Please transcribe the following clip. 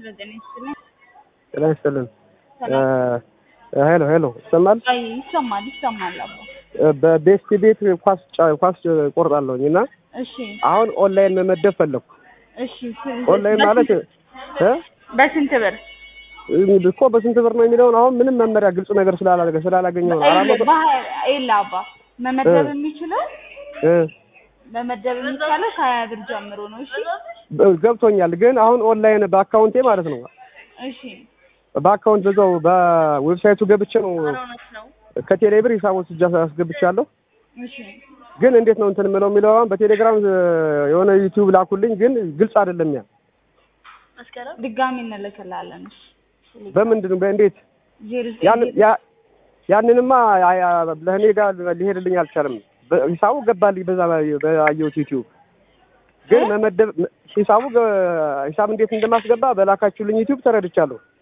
ሄሎ ጤና ይስጥልኝ። ጤና ይስጥልን። ሰላም። ሄሎ ሄሎ ይሰማል? አይ ይሰማል ይሰማል አባ። በቤስት ቤት ኳስ ጫ- ኳስ ቆርጣለሁኝ እና እሺ አሁን ኦንላይን መመደብ ፈለግኩ። እሺ ስ- ኦንላይን ማለት እ በስንት ብር? እኮ በስንት ብር ነው የሚለውን አሁን ምንም መመሪያ ግልጽ ነገር ስላላገ ስላላገኘው ነው። አራት መቶ ይላ አባ መመደብ የሚችለው እ መመደብ የሚቻለው ከሀያ ብር ጀምሮ ነው። እሺ በ- ገብቶኛል። ግን አሁን ኦንላይን በአካውንቴ ማለት ነው እሺ በአካውንት በዛው በዌብሳይቱ ገብቼ ነው ከቴሌ ብር ሂሳብ ወስጄ አስገብቻለሁ። እሺ ግን እንዴት ነው እንትን የምለው የሚለው አሁን በቴሌግራም እ, የሆነ ዩቲዩብ ላኩልኝ፣ ግን ግልጽ አይደለም። ያ ድጋሚ እንልክላለን። እሺ በምንድን ነው በእንዴት ዜሮ ያን ዘጠኝ ያ ያንንማ ያ- ያ- ለእኔ ጋር ሊሄድልኝ አልቻለም። በ- ሂሳቡ ገባልኝ በዛ በአየሁት ዩቲዩብ ግን መመደብ ሂሳቡ ገ- ሂሳብ እንዴት እንደማስገባ በላካችሁልኝ ዩቲዩብ ተረድቻለሁ።